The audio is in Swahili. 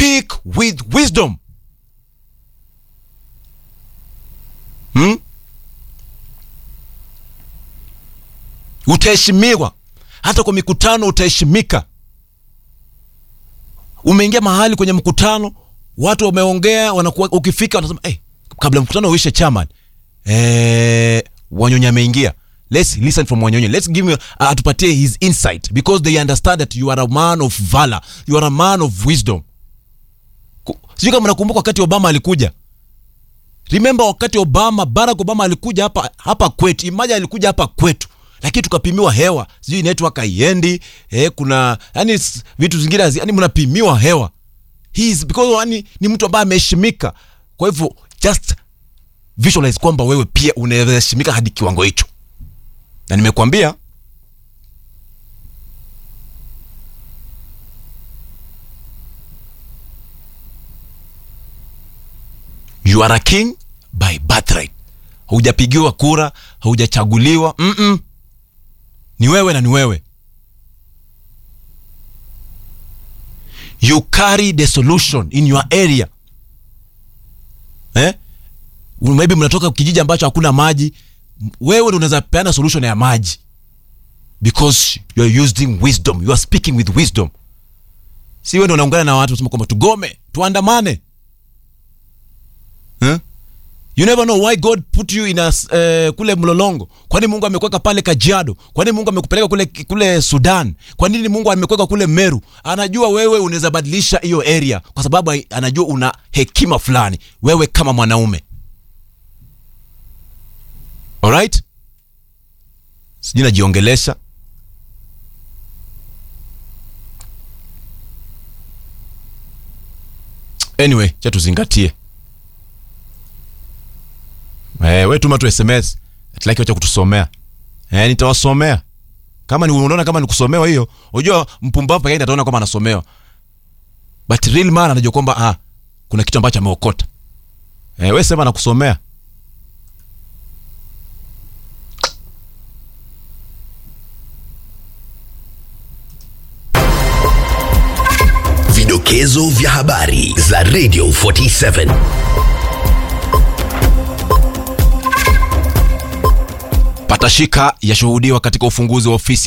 speak with wisdom hmm? utaheshimiwa hata kwa mikutano utaheshimika umeingia mahali kwenye mkutano watu wameongea wanakuwa ukifika wanasema hey, kabla mkutano uishe chairman eh, wanyonyi ameingia let's listen from wanyonyi let's give him, uh, atupatie his insight because they understand that you are a man of valor you are a man of wisdom Ku- sijui kama nakumbuka wakati obama alikuja remember wakati obama barack obama alikuja hapa hapa kwetu imaja alikuja hapa kwetu lakini tukapimiwa hewa sijui network haiendi eh, kuna yani s- vitu zingine hazi- yani mnapimiwa hewa He is because yani ni mtu ambaye ameheshimika kwa hivyo just visualize kwamba wewe pia unaweza heshimika hadi kiwango hicho na nimekwambia you are a king by birthright haujapigiwa kura haujachaguliwa Mm-mm. ni wewe na ni wewe you carry the solution in your area eh? maybe mnatoka kijiji ambacho hakuna maji M- wewe ndio unaweza peana solution ya maji because you are using wisdom you are speaking with wisdom si wewe ndio unaungana na watu unasema kwamba tugome tuandamane eh? you never know why god put you in a, s- eh, kule mlolongo kwani mungu amekuweka pale kajiado kwani mungu amekupeleka kule, kule sudan kwa nini mungu amekuweka kule meru anajua wewe unaweza badilisha hiyo area kwa sababu ai- anajua una hekima fulani wewe kama mwanaume alright sijui najiongelesha anyway cha tuzingatie Eh, we tuma tu sms atlaki wacha kutusomea eh, nitawasomea kama ni unaona kama ni kusomewa hiyo unajua mpumbavu pekee ataona kwamba anasomewa but real man anajua kwamba ah, kuna kitu ambacho ameokota eh, we sema nakusomea Vidokezo vya habari za Radio 47. patashika yashuhudiwa katika ufunguzi wa ofisi